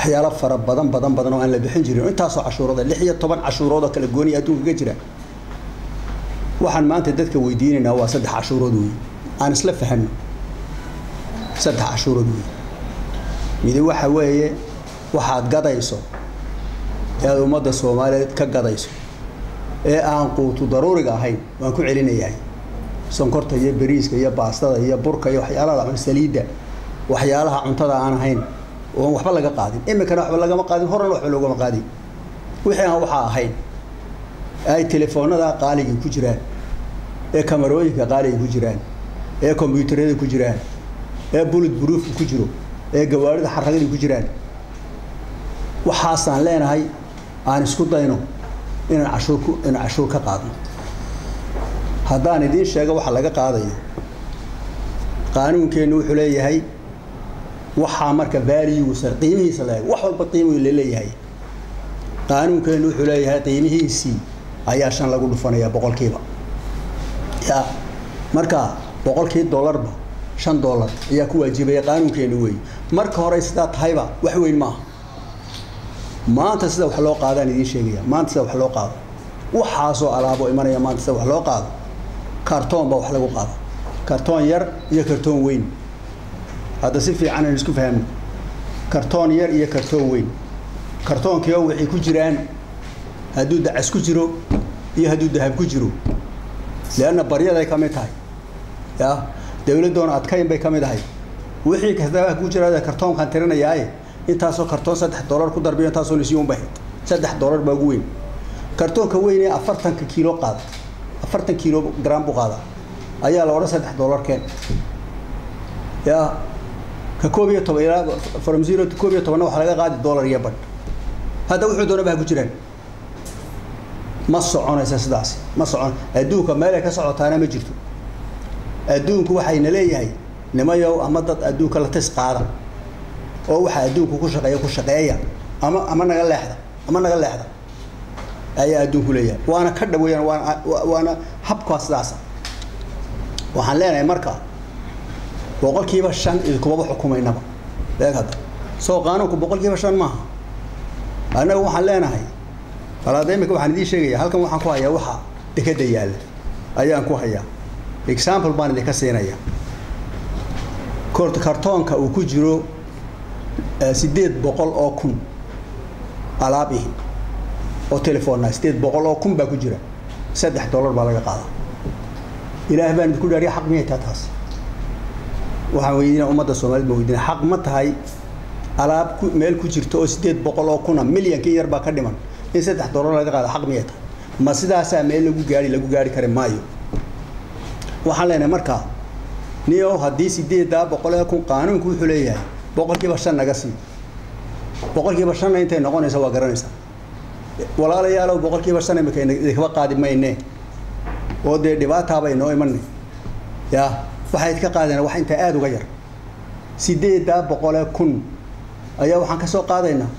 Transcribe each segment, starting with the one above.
waxyaalo fara badan badan badan oo aan la bixin jirin intaasoo cashuurooda lix iyo toban cashuurood oo kala gooniya adduunka ka jira waxaan maanta dadka weydiinaynaa waa saddex cashuurood wey aan isla fahanno saddex cashuurood wey midi waxa weeye waxaad gadayso ee aad ummadda soomaaliyeed ka gadayso ee aan quutu daruuriga ahayn waan ku celinayahay sonkorta iyo bariiska iyo baastada iyo burka iyo waxyaalaha saliidda waxyaalaha cuntada aan ahayn oon waxba laga qaadin iminkana waxba lagama qaadin horena waxba loogama qaadin wixii aan waxaa ahayn ay telefoonada qaaliga ku jiraan ee kamarooyinka qaaliga ku jiraan ee kombyuutarada ku jiraan ee bullet proofka ku jiro ee gawaarida xaragada ku jiraan waxaasaan leenahay aan isku dayno inaan cashuur ku inaan cashuur ka qaadno haddaan idiin sheego waxa laga qaadayo qaanuunkeennu wuxuu leeyahay waxaa marka valuesa qiimihiisa la wax walba qiimuu laleeyahay qaanuunkeennu wuxuu leeyahay qiimihiisii ayaa shan lagu dhufanayaa boqolkiiba ya marka boqolkii dollarba shan dollar ayaa ku waajibaya qaanuunkeennu weey marka hore sidaa tahayba wax weyn maaha maanta sida wax loo qaadaan idiin sheegaya maanta sida wax loo qaado waxaasoo alaabo imanaya maanta sida wax loo qaado kartoon baa wax lagu qaada kartoon yar iyo kartoon weyn hadda si fiican aynu isku fahamno kartoon yar iyo kartoon weyn kartoonkiioo waxay ku jiraan hadduu dacas ku jiro iyo hadduu dahab ku jiro leanna baryaday ka mid tahay ya dawladdoona adkayn bay ka mid ahay wixii kastaba ku jira kartoonkan tirinayaaye intaasoo kartoon saddex dollar ku darbiyo intaasoo lisiyo unbay saddex dollar baa ugu weyn kartoonka weyn ee afartanka kiilo qaada afartan kiilo gram buu qaada ayaa la odhan saddex dollar keen ya ka koob iyo toban ilaa from zero to koob iyo tobanna waxaa laga qaadi dollar iyo badh hadda wuxuu doonaba ha ku jiraan ma soconaysa sidaasi ma socon adduunka meelay ka socotaana ma jirto adduunku waxayna leeyahay nimayow ama dad adduunka la tis qaada oo waxaa adduunku ku shaqeeya ku shaqeeya ama ama naga leexda ama naga leexda ayaa adduunku leeyahay waana ka dhaweeyaan waana waana habkaa sidaasa waxaan leenahay marka boqolkiiba shan idinkumaba xukumaynaba eeg hadda soo qaanuunku boqolkiiba shan maaha annaga waxaan leenahay alaada imika waxaan idiin sheegaya halkan waxaan ku hayaa waxa dekeda yaalla ayaan ku hayaa example baan idinka siinaya kartoonka uu ku jiro sideed boqol oo kun alaab ihi oo telefoonna sideed boqol oo kun baa ku jira saddex dollar baa laga qaadaa ilaah baan idinku dhaariya xaq miyay taa taas waxaan weydiina ummadda soomaaliyed baan weydiina xaq ma tahay alaab ku meel ku jirta oo sideed boqol oo kuna milyankii yar baa ka dhiman in saddex dollar laga qaada xaq miyay tahay ma sidaasaa meel lagu gaari lagu gaari kari maayo waxaan leenahay markaa nio haddii sideeddaa boqol ee kun qaanuunku wuxuu leeyahay boqolkiiba shan naga sii boqolkiiba shanna intay noqonaysa waa garanaysaa walaalayaalow boqolkiiba shan imika idinkaba qaadi mayne oo dee dhibaataabay noo imanay ya waxay idka qaadeen wax intaa aada uga yar sideeddaa boqolee kun ayaa waxaan ka soo qaadaynaa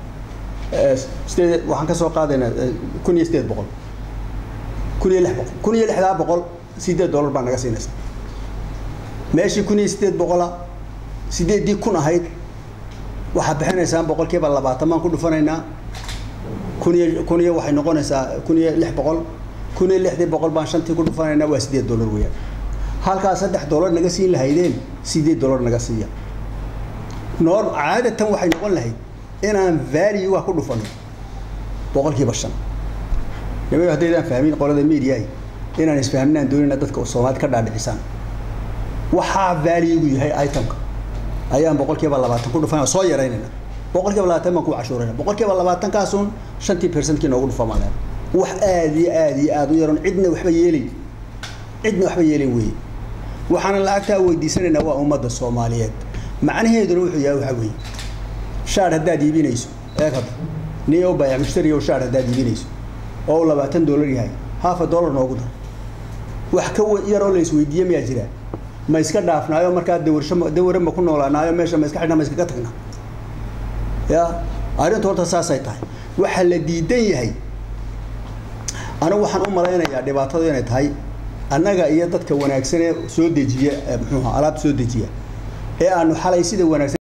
sideed waxaan ka soo qaadaynaa kun iyo sideed boqol kun iyo lix boqol kun iyo lixdaa boqol sideed dollar baa naga siinaysa meeshii kun iyo sideed boqola sideeddii kun ahayd waxaad bixinaysaan boqolkiiba labaatan baan ku dhufanaynaa kun iyo kun iyo waxay noqonaysaa kun iyo lix boqol kun iyo lixdii boqol baan shantii ku dhufanaynaa waa sideed dollar weeyaan halkaa saddex dollar naga siin lahaydeen sideed dollar naga siiya noor caadatan waxay noqon lahayd inaan valuega ku dhufano boqolkiiba shan nimayo haddaydaan fahmin qolada mediaay inaan isfahminaan doonayna dadka soomaalid ka dhaadhicisaan waxaa valuegu yahay itemka ayaan boqolkiiba labaatan ku dhufan soo yaraynayna boqolkiiba labaatan baan ku cashuurayna boqolkiiba labaatankaasuun shantii percentkii noogu dhufamaan wax aad iyo aad iyo aad u yaroon cidna waxba yeelayn cidna waxba yeelayn weeye waxaana lacagtaa weydiisanaynaa waa ummadda soomaaliyeed macnaheeduna wuxuu yahay waxaa weeye shaar haddaad iibinayso eeg hadda nin oo baayac mushtari oo shaar haddaad iibinayso oo labaatan dollar yahay half a dollar noogu dar wax ka yaroo la isweydiiye miyaa jiraa ma iska dhaafnaayo markaa dawarsho daware ma ku noolaanaayo meesha ma iska xidhnaa ma iskaga tagnaa ya arrintu horta saasay tahay waxaa la diidan yahay anigu waxaan u malaynayaa dhibaatadu inay tahay annaga iyo dadka wanaagsan ee soo dejiya muxuuha alaabta soo dejiya ee aanu xalay sida wanaagsan